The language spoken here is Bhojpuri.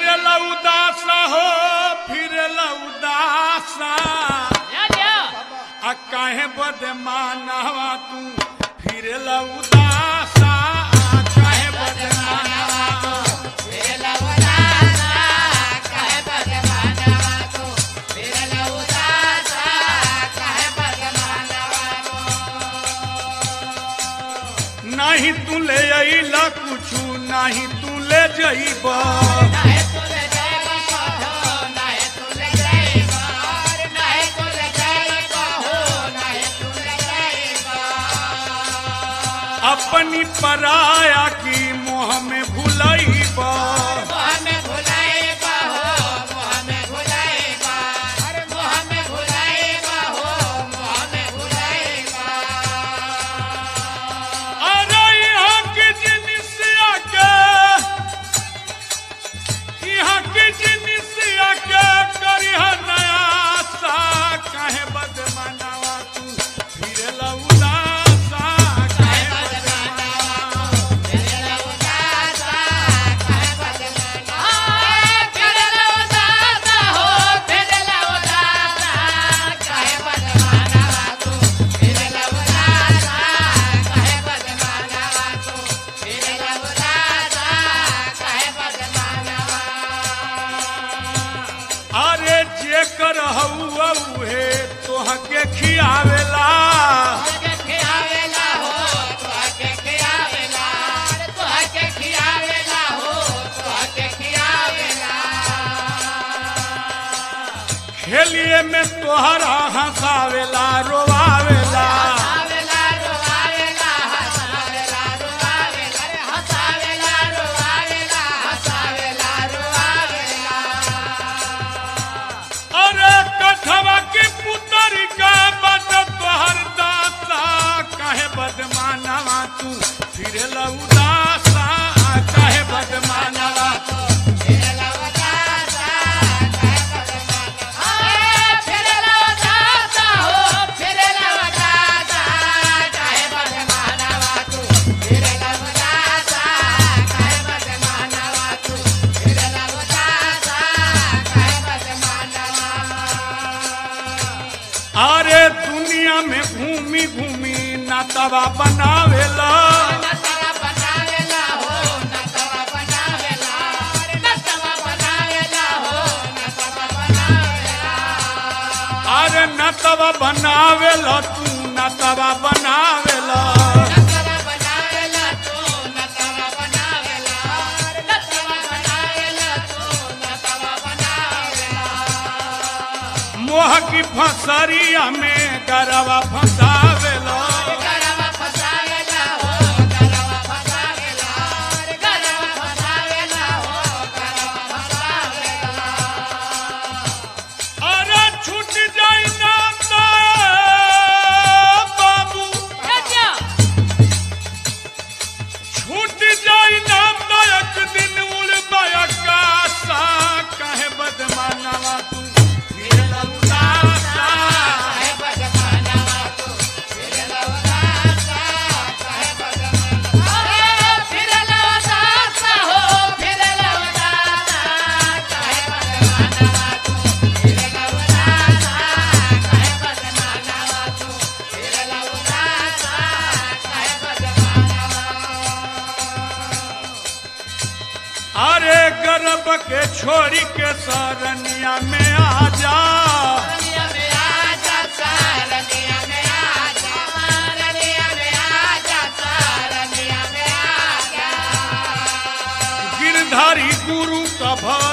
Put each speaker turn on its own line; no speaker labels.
उदासा हो फिर उदासा
या क्या
आ काहे बदे मानवा तू फिर उदासा आ काहे बदे मानवा नहीं तू ले अइला कुछु नहीं तू ले जइबा अपनी पराया की मोह में भुलइबा अरे यहाँ के जिनिसिया के यहाँ के जिनिसिया के करिह नया सा काहे बदमनावा तू फिर उदासा काहे बदमनावा अरे जे कर हउआ उहे तोहके खियावेला खेलिए में तोहरा हंसावेला रोवावेला अरे कठवा के पुतर का बद तोहर दासा काहे बदमानवा तू फिर उदासा काहे बदमानवा अरे दुनिया में घूमी घूमी नातवा बनावेला अरे नतवा बनावेला तू नतवा बनावेला मोह की फसरिया में गरवा फंसावेला अरे छूट जाई ना तो बाबू
या क्या
छूट जाई ना तो एक दिन उड़ बयकासा काहे बदमानवा तू फिर उदासा अरे गर्भ के छोरी के सरनिया में आ जा गिरधारी गुरु का भा